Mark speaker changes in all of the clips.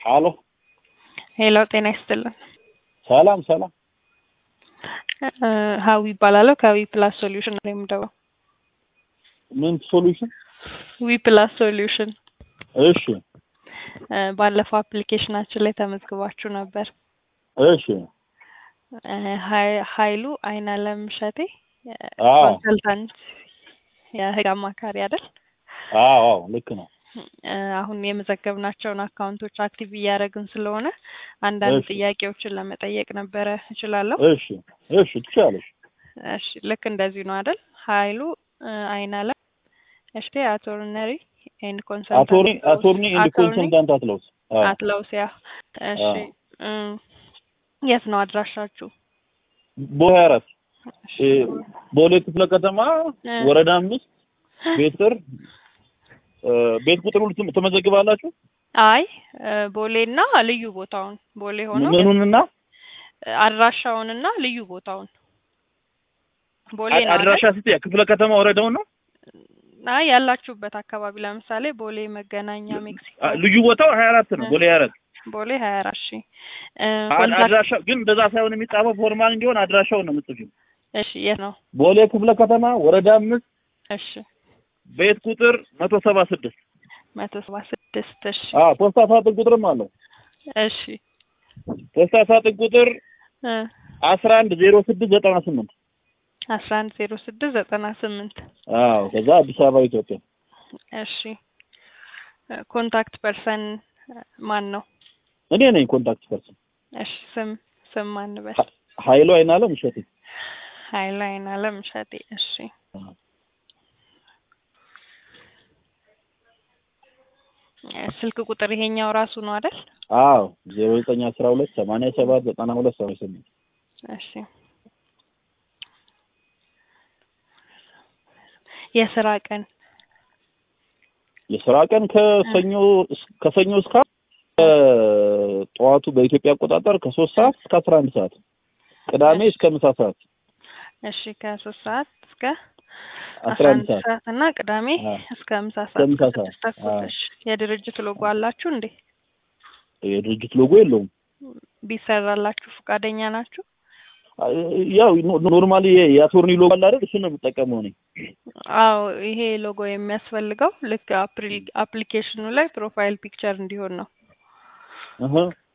Speaker 1: አሎ
Speaker 2: ሄሎ ጤና ይስጥልን።
Speaker 1: ሰላም ሰላም።
Speaker 2: እ ሀዊ ይባላለሁ ከዊ ፕላስ ሶሉሽን ነው የምደውለው።
Speaker 1: ምን ሶሉሽን?
Speaker 2: ዊ ፕላስ ሶሉሽን
Speaker 1: እሺ
Speaker 2: እ ባለፈው አፕሊኬሽናችን ላይ ተመዝግባችሁ ነበር።
Speaker 1: እሺ
Speaker 2: እ ሀይ- ሀይሉ አይናለም እሸቴ
Speaker 1: አዎ
Speaker 2: ኮንሰልታንት የህግ አማካሪ አይደል?
Speaker 1: አዎ አዎ ልክ ነው።
Speaker 2: እ አሁን የመዘገብናቸውን አካውንቶች አክቲቭ እያደረግን ስለሆነ አንዳንድ
Speaker 1: እሺ።
Speaker 2: ጥያቄዎችን ለመጠየቅ ነበረ። እችላለሁ?
Speaker 1: እሺ እሺ ትችላለሽ።
Speaker 2: እሺ ልክ እንደዚሁ ነው አይደል? ሀይሉ እ አይናለም እሽቴ አቶርነሪ ኤንድ ኮንሰልታንት
Speaker 1: አቶርኒ አቶርኒ ኤንድ ኮንሰልታንት አትለውስ። አዎ
Speaker 2: አትለውሲያ። እሺ
Speaker 1: አዎ።
Speaker 2: እ የት ነው አድራሻችሁ?
Speaker 1: ቦሌ አራት
Speaker 2: እሺ።
Speaker 1: እ ቦሌ ክፍለ ከተማ
Speaker 2: እ
Speaker 1: ወረዳ አምስት ቤት ቁጥር እ ቤት ቁጥር ሁሉ ትም- ትመዘግባላችሁ?
Speaker 2: አይ እ ቦሌና ልዩ ቦታውን ቦሌ ሆኖ
Speaker 1: ምኑንና
Speaker 2: አድራሻውንና ልዩ ቦታውን ቦሌ
Speaker 1: አ-
Speaker 2: ነው
Speaker 1: አድራሻ
Speaker 2: አይደል?
Speaker 1: ስትይ ክፍለ ከተማ ወረዳውን ነው?
Speaker 2: አይ ያላችሁበት አካባቢ ለምሳሌ ቦሌ መገናኛ ሜክሲኮ
Speaker 1: አ- ልዩ ቦታው ሀያ አራት ነው። ቦሌ ሀያ አራት
Speaker 2: ቦሌ ሀያ አራት ሺ እ
Speaker 1: አ-
Speaker 2: ኮንታክት
Speaker 1: አድራሻ ግን እንደዛ ሳይሆን የሚጻፈው ፎርማል እንዲሆን አድራሻውን ነው የምትጽፊው።
Speaker 2: እሺ የት ነው?
Speaker 1: ቦሌ ክፍለ ከተማ ወረዳ አምስት
Speaker 2: እሺ
Speaker 1: ቤት ቁጥር መቶ ሰባ ስድስት
Speaker 2: መቶ ሰባ ስድስት እሺ
Speaker 1: አዎ ፖስታ ሳጥን ቁጥርም አለው።
Speaker 2: እሺ
Speaker 1: ፖስታ ሳጥን ቁጥር
Speaker 2: እ
Speaker 1: አስራ አንድ ዜሮ ስድስት ዘጠና ስምንት
Speaker 2: አስራ አንድ ዜሮ ስድስት ዘጠና ስምንት
Speaker 1: አዎ ከዛ አዲስ አበባ ኢትዮጵያ።
Speaker 2: እሺ እ ኮንታክት ፐርሰን ማን ነው?
Speaker 1: እኔ ነኝ ኮንታክት ፐርሰን።
Speaker 2: እሺ ስም ስም ማን በል?
Speaker 1: ሀ- ሀይሉ አይናለም እሸቴ።
Speaker 2: ሀይሉ አይናለም እሸቴ። እሺ እ ስልክ ቁጥር ይሄኛው ራሱ ነው አይደል?
Speaker 1: አዎ ዜሮ ዘጠኝ አስራ ሁለት ሰማንያ ሰባት ዘጠና ሁለት ሰባ ስምንት
Speaker 2: እሺ የስራ ቀን
Speaker 1: የስራ ቀን ከሰኞ እስ- ከሰኞ እስከ እ ጠዋቱ በኢትዮጵያ አቆጣጠር ከሶስት ሰዓት እስከ አስራ አንድ ሰዓት ቅዳሜ እስከ ምሳ ሰዓት
Speaker 2: እሺ ከሶስት ሰዓት እስከ
Speaker 1: አስራ
Speaker 2: አስራ
Speaker 1: አንድ
Speaker 2: አንድ
Speaker 1: ሰዓት
Speaker 2: ሰዓት እና ቅዳሜ
Speaker 1: አዎ።
Speaker 2: እስከ ምሳ ሰዓት
Speaker 1: ምሳ
Speaker 2: እስከ ስድስት
Speaker 1: ሰዓት።
Speaker 2: ተኩል።
Speaker 1: አዎ።
Speaker 2: እሺ የድርጅት ሎጎ አላችሁ እንዴ?
Speaker 1: የድርጅት ሎጎ የለውም።
Speaker 2: ቢሰራላችሁ ፈቃደኛ ናችሁ?
Speaker 1: ያው ኖ- ኖርማሊ የ- የአቶርኒ ሎጎ አለ አይደል? እሱን ነው የምጠቀመው እኔ።
Speaker 2: አዎ ይሄ ሎጎ የሚያስፈልገው ልክ አፕሪ- አፕሊኬሽኑ ላይ ፕሮፋይል ፒክቸር እንዲሆን ነው
Speaker 1: እህ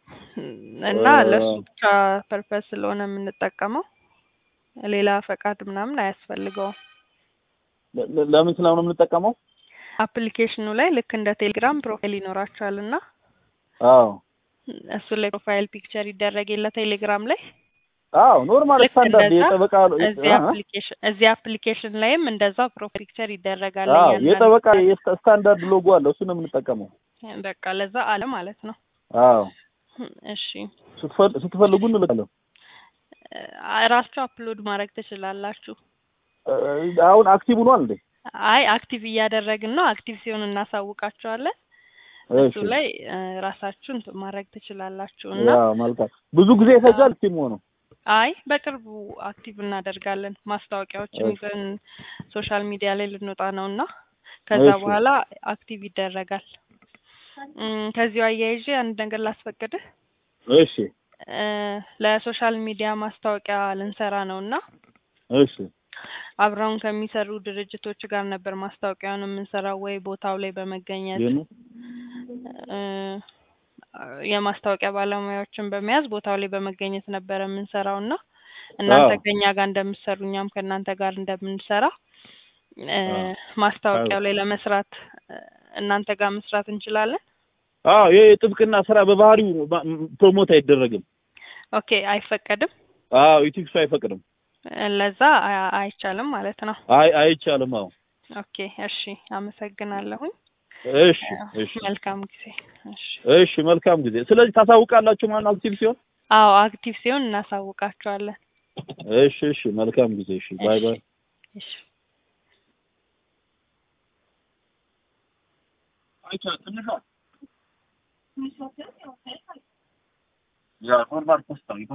Speaker 2: እና
Speaker 1: እ-
Speaker 2: ለሱ ብቻ ፐርፐስ ስለሆነ የምንጠቀመው ሌላ ፈቃድ ምናምን አያስፈልገውም።
Speaker 1: ለ- ለ- ለምን ስለሆነ የምንጠቀመው?
Speaker 2: አፕሊኬሽኑ ላይ ልክ እንደ ቴሌግራም ፕሮፋይል ይኖራችኋል እና
Speaker 1: አዎ
Speaker 2: እሱ ላይ ፕሮፋይል ፒክቸር ይደረግ የለ ቴሌግራም ላይ
Speaker 1: አዎ ኖርማል
Speaker 2: ልክ
Speaker 1: ስታንዳርድ
Speaker 2: እንደዛ
Speaker 1: የጠበቃ
Speaker 2: እዚህ
Speaker 1: እ-
Speaker 2: አፕሊኬሽን እዚህ አፕሊኬሽን ላይም እንደዛ ፕሮፋይል ፒክቸር ይደረጋል።
Speaker 1: አዎ
Speaker 2: እያንዳንዱ
Speaker 1: የጠበቃ የስታ- ስታንዳርድ ሎጎ አለ። እሱን ነው የምንጠቀመው።
Speaker 2: በቃ ለዛ አለ ማለት ነው።
Speaker 1: አዎ
Speaker 2: እሺ
Speaker 1: ስትፈል- ስትፈልጉ እንልካለን።
Speaker 2: አ- ራሳችሁ አፕሎድ ማድረግ ትችላላችሁ።
Speaker 1: እ- አሁን አክቲቭ ሆኗል እንዴ?
Speaker 2: አይ አክቲቭ እያደረግን ነው። አክቲቭ ሲሆን እናሳውቃችኋለን። እሱ
Speaker 1: እሺ
Speaker 2: ላይ እ፣ ራሳችሁ እንትን ማድረግ ትችላላችሁ እና
Speaker 1: ያው መልካም። ብዙ ጊዜ ይፈጃል ቲም ሆኖ
Speaker 2: አይ በቅርቡ አክቲቭ እናደርጋለን። ማስታወቂያዎችን
Speaker 1: እሺ
Speaker 2: ይዘን ሶሻል ሚዲያ ላይ ልንወጣ ነው እና ከዛ
Speaker 1: እሺ
Speaker 2: በኋላ አክቲቭ ይደረጋል። እም፣ ከዚሁ አያይዤ አንድ ነገር ላስፈቅድህ።
Speaker 1: እሺ
Speaker 2: እ፣ ለሶሻል ሚዲያ ማስታወቂያ ልንሰራ ነው እና
Speaker 1: እሺ
Speaker 2: አብረውን ከሚሰሩ ድርጅቶች ጋር ነበር ማስታወቂያውን የምንሰራው ወይ ቦታው ላይ በመገኘት
Speaker 1: ይሄን
Speaker 2: እ፣ የማስታወቂያ ባለሙያዎችን በመያዝ ቦታው ላይ በመገኘት ነበረ የምንሰራው እና እናንተ
Speaker 1: አዎ
Speaker 2: ከኛ ጋር እንደምትሰሩ እኛም ከእናንተ ጋር እንደምንሰራ እ፣
Speaker 1: አዎ
Speaker 2: ማስታወቂያው ላይ ለመስራት እ፣ እናንተ ጋር መስራት እንችላለን።
Speaker 1: አዎ ይሄ የጥብቅና ስራ በባህሪው ባ- ፕሮሞት አይደረግም።
Speaker 2: ኦኬ አይፈቀድም።
Speaker 1: አዎ ኢቲክሱ አይፈቅድም።
Speaker 2: እ፣ ለዛ አ- አይቻልም ማለት ነው።
Speaker 1: አይ አይቻልም። አዎ
Speaker 2: ኦኬ እሺ፣ አመሰግናለሁኝ።
Speaker 1: እሺ እሺ
Speaker 2: መልካም ጊዜ። እሺ
Speaker 1: እሺ መልካም ጊዜ። ስለዚህ ታሳውቃላችሁ ማለት አክቲቭ ሲሆን።
Speaker 2: አዎ አክቲቭ ሲሆን እናሳውቃቸዋለን።
Speaker 1: እሺ እሺ መልካም ጊዜ። እሺ ባይ
Speaker 2: እሺ
Speaker 1: ባይ።
Speaker 2: እሺ
Speaker 1: አይቻ ትንሿ ያ ኖርማል ፖስታ